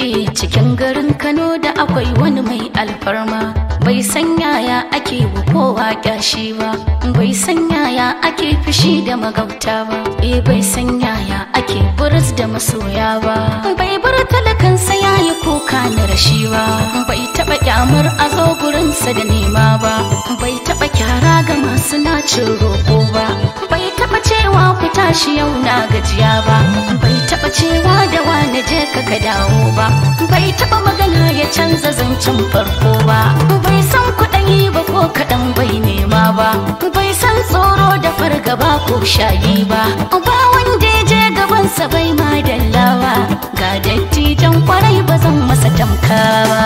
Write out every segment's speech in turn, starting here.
Eh cikin garin Kano da akwai wani mai alfarma bai san yaya ake wa kowa kyashi ba bai san yaya ake fushi da magauta ba eh bai san yaya ake buris da masoya ba bai bar talakansa yayi kuka na rashi ba bai taba kyamar a zo gurinsa da nema ba bai taba kyara ga masu nacin roƙo ba bai taba cewa ku tashi yau na gajiya ba bai taba cewa da wani je ka ka dawo ba bai taba magana ya canza zancen farko ba bai san kuɗayi ba ko kaɗan bai nema ba bai san tsoro da fargaba ko shayi ba ba wanda ya je gabansa bai ma dallawa ga dattijan kwarai ba zan masa tamka ba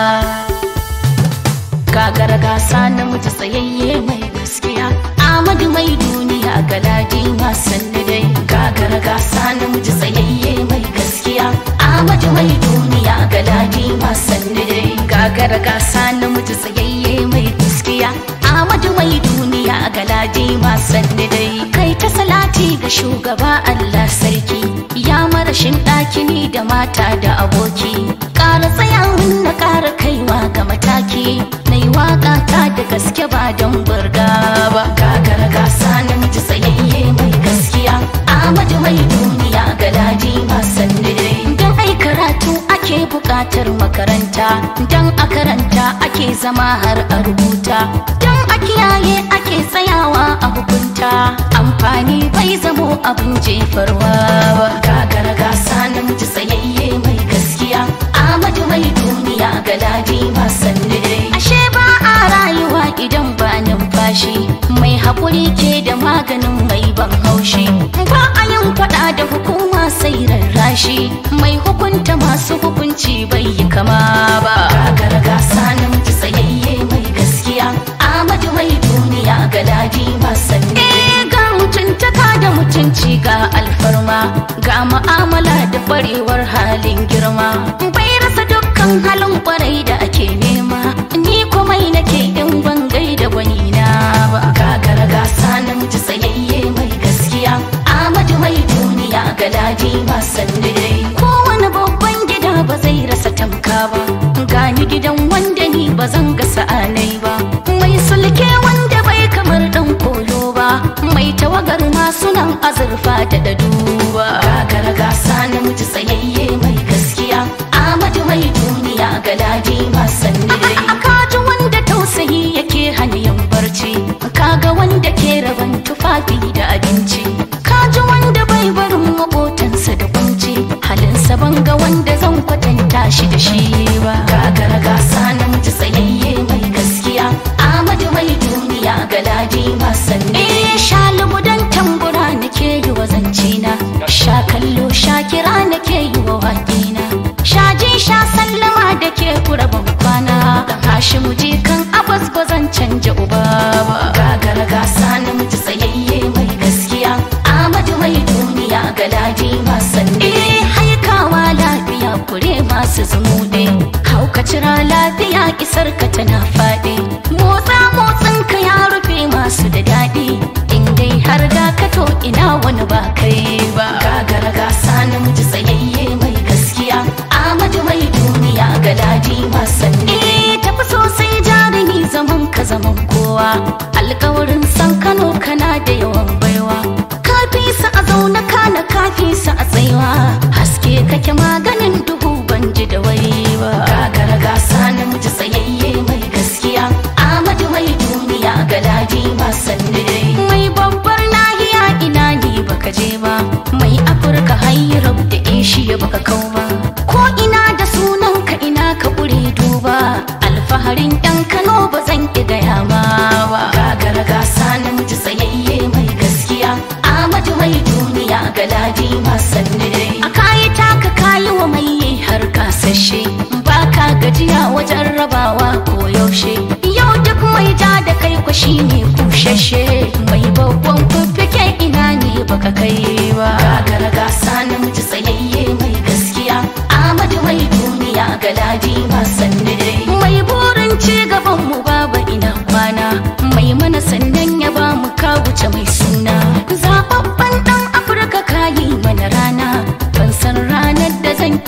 gagara gasa namiji tsayayye mai gaskiya Amadu mai duniya galadi ma sanni dai gagara gasa namiji tsayayye mai gaskiya Amadu mai duniya galadi ma sanni dai gagara gasa namiji tsayayye mai gaskiya Amadu mai duniya galadi ma sanni dai kai ta salati ga shugaba Allah sarki ya marashin ɗaki ni da mata da aboki ƙara tsayawan na ƙara kaiwa ga mataki na yi waƙa ta da gaske ba don burga ba gagara gasa namiji tsayayye mai gaskiya Ahmadu mai duniya galadi masan dai don ai karatu ake buƙatar makaranta don a karanta ake zama har a rubuta don a kiyaye ake tsayawa a hukunta amfani bai zamo abin jefarwa ba gagara gasa namiji tsayayye mai gaskiya Ahmadu mai duniya galadi masan dai ashe ba a rayuwa idan ba numfashi mai haƙuri ke da maganin mai ban haushi ba a yin faɗa da hukuma sai rarrashi mai hukunta masu hukunci bai yi kama ba gagara gasa namiji tsayayye mai gaskiya Ahmadu mai duniya galadi masan ga mutuntaka da mutunci ga alfarma ga mu'amala da barewar halin girma bai rasa dukkan halin kwarai da ake nema ni komai nake in ban gaida gwani na ba gagara gasa namiji tsayayye mai gaskiya Ahmadu mai duniya galadi masan dai kowane babban gida ba zai rasa tamka ba gani gidan wanda ni ba zan ga sa'anai ba mai sulke wanda bai kamar dan koyo ba mai tawagar masu nan azurfa da da duba gagara gasa namiji tsayayye mai gaskiya Ahmadu mai duniya galadi masan dai kaji wanda tausayi yake hanyar barci kaga wanda ke raban tufafi da abinci kaji wanda bai barin makotansa da kunci halinsa banga wanda zan kwatanta shi da shi ba gagara gasa namiji tsayayye mai gaskiya Ahmadu mai duniya galadi masan eh shalubu dan tambura nake yi wa zancina sha kallo sha kira nake yi wa waƙina sha ji sha sallama da ke kura ban kwana dan hashimu ji kan abas ba zan canja uba ba gagara gasa namiji tsayayye mai gaskiya Ahmadu mai duniya galadi masan eh haikawa lafiya kure masu zumuɗe hauka cira lafiya isar ka tana faɗi motsa motsin ka ya rufe masu da daɗi in dai har da ka to ina wani ba kai ba gagara gasa namiji tsayayye mai gaskiya Ahmadu mai duniya galadi masan eh tafi sosai jarumi zaman ka zaman kowa alkawarin san Kano kana da yawan baiwa kafi sa a zauna kana kafi sa a tsaiwa haske kake maganin duhu ban ji da wai ba gagara gasa namiji tsayayye mai gaskiya Ahmadu mai duniya galadi masan dai mai babbar nahiya ina ne baka je ba mai afirka hayyarab da eshiya baka kau ba ko ina da sunan ka ina ka ƙure duba alfaharin yan kano ba zan ki gaya ma ba gagara gasa namiji tsayayye mai gaskiya Ahmadu mai duniya galadi masan dai a kayi taka kayi wa mai har kasashe ba ka gajiya wajen rabawa ko yaushe yau duk mai ja da kai kwashi ne kushashe mai babban fuffuke ina ne baka kai ba gagara gasa namiji tsayayye mai gaskiya Ahmadu mai duniya galadi masan dai mai burin ci gaban mu baba ina kwana mai mana sannan ya ba mu ka wuce mai suna zababban dan afirka kayi mana rana ban san ranar da zan ki yi maka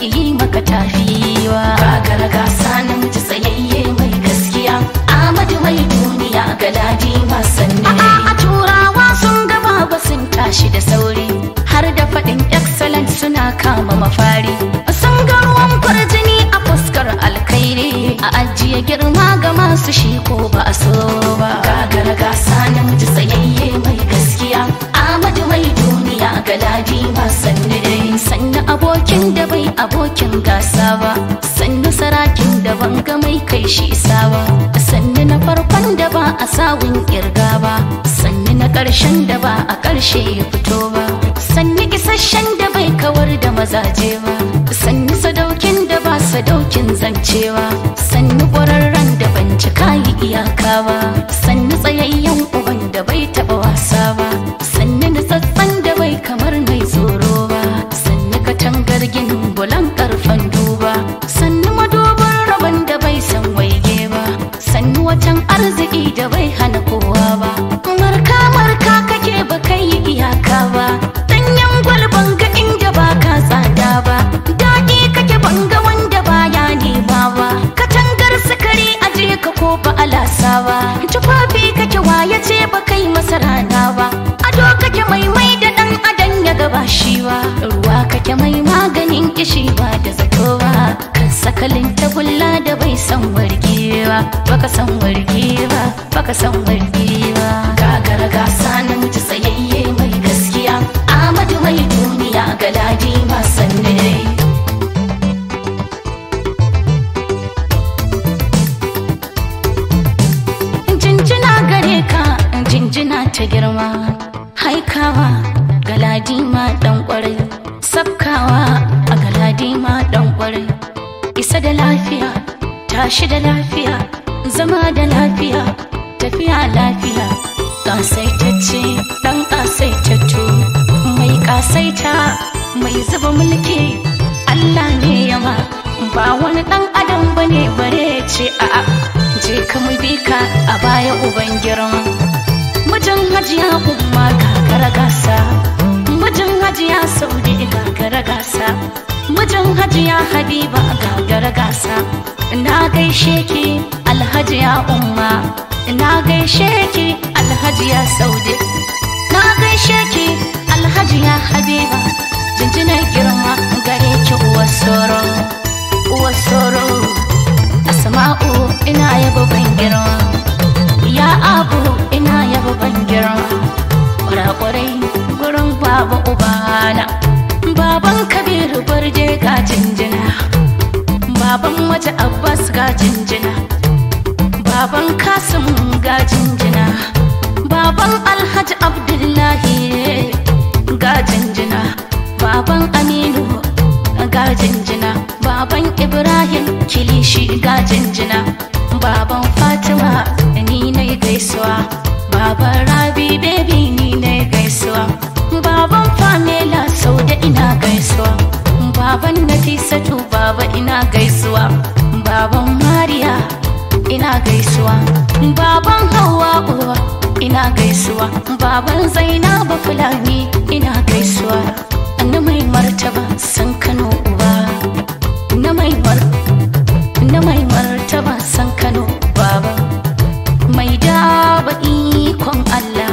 maka tafiwa gagara gasa namiji tsayayye mai gaskiya Ahmadu mai duniya galadi masan ne a turawa sun gaba ba sun tashi da sauri har da faɗin excellent suna kama mafari sun ga ruwan kwarjini a fuskar alkhairi a ajiye girma ga masu shi ko ba a so ba gagara gasa namiji tsayayye mai gaskiya Ahmadu mai duniya galadi masan ne sannu abokin da bai abokin gasa ba sannu sarakin da ban ga mai kai shi isa ba sannu na farkon da ba a sawun kirga ba sannu na ƙarshen da ba a ƙarshe ya fito ba sannu isasshen da bai kawar da mazaje ba sannu sadaukin da ba sadaukin zancewa sannu ƙwararren da ban cika yi iyaka ba sannu tsayayyen uban da bai taɓa wasa ba sannu nutsatsen da bai kamar mai tsoro ba sannu katangar ginin bulan karfan duba sannu madubin rabon da bai san waige ba sannu watan arziki da bai hana kowa ba marka marka kake ba kai yi iyaka ba danyen gwalban ga inda ba ka tsada ba daɗi kake banga wanda baya nema ba katangar sukari aje ka ko ba alasa ba tufafi kake waye ce ba kai masa rana ba ado kake mai mai da dan adan ya gaba shi ba ruwa kake mai maganin kishi ba da zato ba kan sakalin tagulla da bai san wargewa baka san wargewa baka san wargewa gagara gasa namiji tsayayye mai gaskiya Ahmadu mai duniya galadi masan ne jinjina gare ka jinjina ta girma haikawa galadima dan kwarai sabkawa a galadima dan kwarai isa da lafiya tashi da lafiya zama da lafiya tafiya lafiya kasaitacce dan kasaitattu mai kasaita mai zuba mulki Allah ne yama ba wani dan adam bane bare ce a'a je ka mu bi ka a baya uban girma mijin hajiya umma gagara gasa mijin hajiya saudi gagara gasa mijin hajiya habiba gagara gasa na gaishe ki alhajiya umma na gaishe ki alhajiya saudi na gaishe ki alhajiya habiba jinjinar girma gare ki uwar soro uwar soro asma'u ina yaba ban girma ya abu ina yaba ban girma kwarakwarai gurin baba ubana baban kabiru barje ga jinjina baban waje abbas ga jinjina baban kasim ga jinjina baban alhaji abdullahi ga jinjina baban aminu ga jinjina baban ibrahim kilishi ga jinjina baban fatima ni na gaisuwa baban rabi baby ni na gaisuwa baban famela sau da ina gaisuwa baban nafisatu baba ina gaisuwa baban mariya ina gaisuwa baban hawa uwa ina gaisuwa baban zainaba fulani ina gaisuwa na mai martaba san kano uba na mai mar na mai martaba san kano baba mai daba ikon allah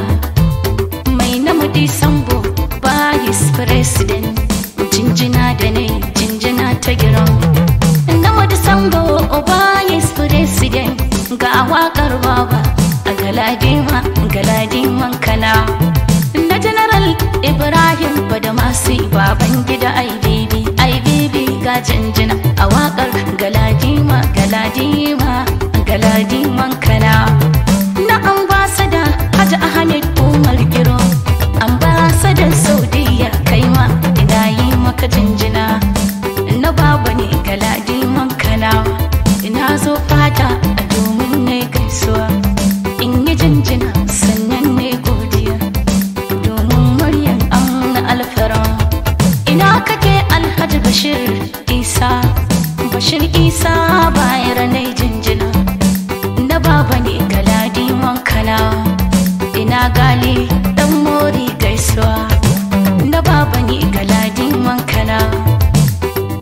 mai namadi sambo vice president jinjina da ne jinjina ta giran namadi sambo vice president ga wakar baba a galadima galadiman kana na general ibrahim badamasi baban gida ibb ibb ga jinjina a wakar galadima galadima galadiman kana na ambasada hajji ahmed umar giro ambasadan saudiya kai ma ina yi maka jinjina na baba ne galadiman kana ina zo fata a domin ne gaisuwa in yi jinjina sannan ne godiya domin muryar amna alfara ina kake alhaji bashir isa bashir isa bayar na jinjina na baba ne galadi mankana ina gali dan mori gaisuwa na baba ne galadi mankana ina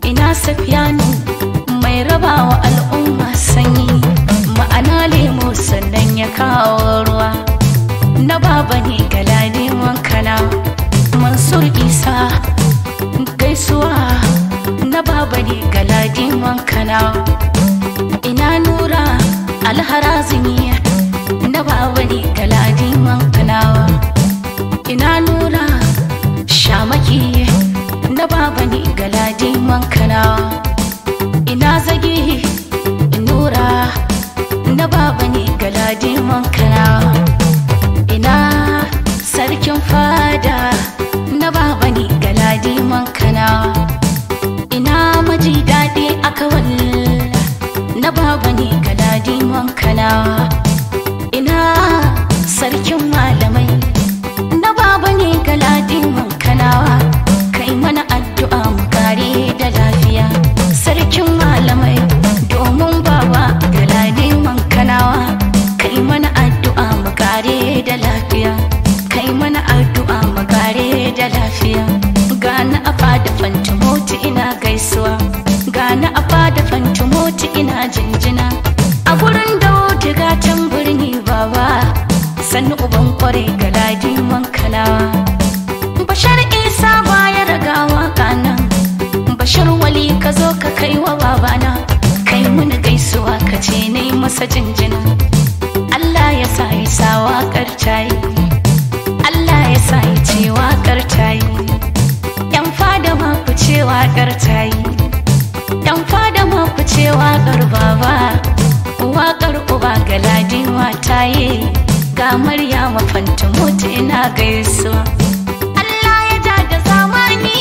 safiyanu mai rabawa al'umma sanyi ma'ana lemo sannan ya kawo ruwa na baba ne galadiman kana mansur isa gaisuwa na baba ne galadiman kana ina nura alharazini na baba ne galadiman kanawa ina nura shamaki na baba ne galadiman kanawa ina zage nura na baba ne galadiman kanawa ina sarkin fada na baba ne galadiman kanawa ina maji daɗi a kawal na baba ne galadiman kanawa ina sarkin malamai na baba ne galadiman kanawa kai mana addu'a mu kare da lafiya sarkin malamai domin baba galadiman kanawa kai mana addu'a mu kare da lafiya kai mana addu'a mu kare da lafiya gani a fada fantumoti ina gaisuwa gani a fada fantumoti ina jinjina a gurin da wuce gatan birni baba sannu uban kware galadiman kanawa bashar isa baya ragawa kanan bashar wali ka zo ka kai wa babana kai mini gaisuwa ka ce ne masa jinjina Allah ya sa yi sa waƙar tayi Allah ya sa yi ce waƙar tayi yan fada ma ku ce waƙar tayi yan fada ma ku ce waƙar baba waƙar uba galadima tayi ga Maryama fantumut ina gaisuwa Allah ya ja da zamani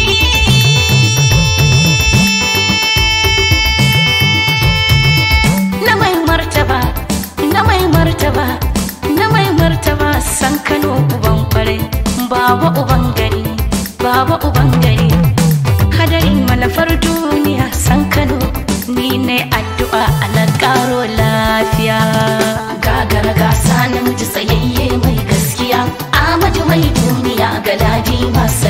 na mai martaba na mai martaba na mai martaba san Kano uban kwarai baba uban gari baba uban gari hadarin malafar duniya san Kano ni ne addu'a ala karo lafiya gagara gasa namiji tsayayye mai gaskiya Ahmadu mai duniya ga ladi masu